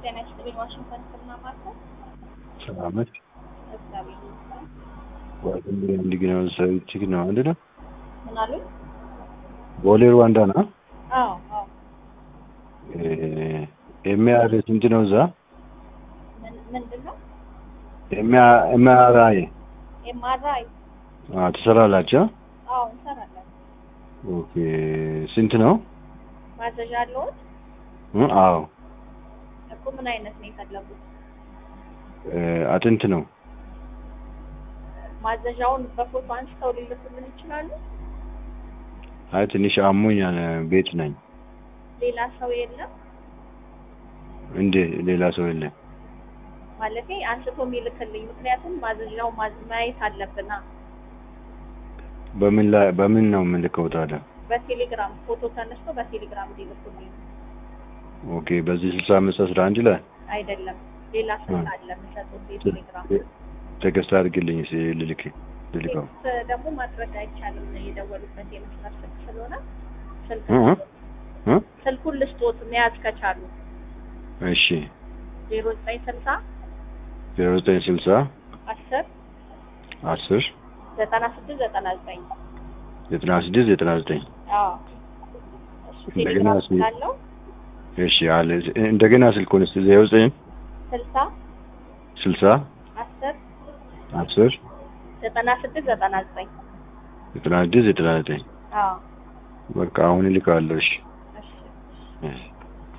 ጤና ይስጥልኝ። ዋሽንግተን ስና ማርኮ ሰላም ነች። እግዚአብሔር ይመስገን። ዋሽንግተን እንዲግነው ሰዊችግ ነው ምንድን ነው? ምን አሉኝ? ቦሌ ሩዋንዳ ነው። አዎ አዎ። ኤምአር ስንት ነው እዛ? ምን ምንድን ነው? ኤምአርአይ ኤምአርአይ? ትሰራላችሁ? አዎ እንሰራለን። ኦኬ ስንት ነው? ማዘዣ አለዎት? እ አዎ እኮ ምን አይነት ነው የፈለጉት? አጥንት ነው። ማዘዣውን በፎቶ አንስተው ሊልኩልን ይችላሉ? አይ ትንሽ አሞኛል፣ ቤት ነኝ። ሌላ ሰው የለም እንዴ ሌላ ሰው የለም። ማለቴ አንስቶ የሚልክልኝ? ምክንያቱም ማዘዣው ማዝ- ማየት አለብና በምን ላይ በምን ነው የምልከው ታዲያ? በቴሌግራም ፎቶ ተነስቶ በቴሌግራም ሊልኩልኝ ኦኬ በዚህ ስልሳ አምስት አስራ አንድ ላይ አይደለም። ሌላ ስልክ አለ የምሰጡት የቴሌግራም ቴክስት አድርግልኝ እስኪ ልልክ ልልከው። ቴክስት ደግሞ ማድረግ አይቻልም። የደወሉበት የመስመር ስልክ ስለሆነ ስልክ እ እ ስልኩን ልስጦት መያዝ ከቻሉ እሺ ዜሮ ዘጠኝ ስልሳ ዜሮ ዘጠኝ ስልሳ አስር አስር ዘጠና ስድስት ዘጠና ዘጠኝ ዘጠና ስድስት ዘጠና ዘጠኝ አዎ እሱ እንደገና ቴሌግራም እስኪ- ስላለው እሺ አለ እንደገና ስልኩን እስኪ ዜሮ ዘጠኝ ስልሳ ስልሳ አስር አስር ዘጠና ስድስት ዘጠና ዘጠኝ ዘጠና ስድስት ዘጠና ዘጠኝ አዎ በቃ አሁን እልካለሁ። እሺ እሺ እሺ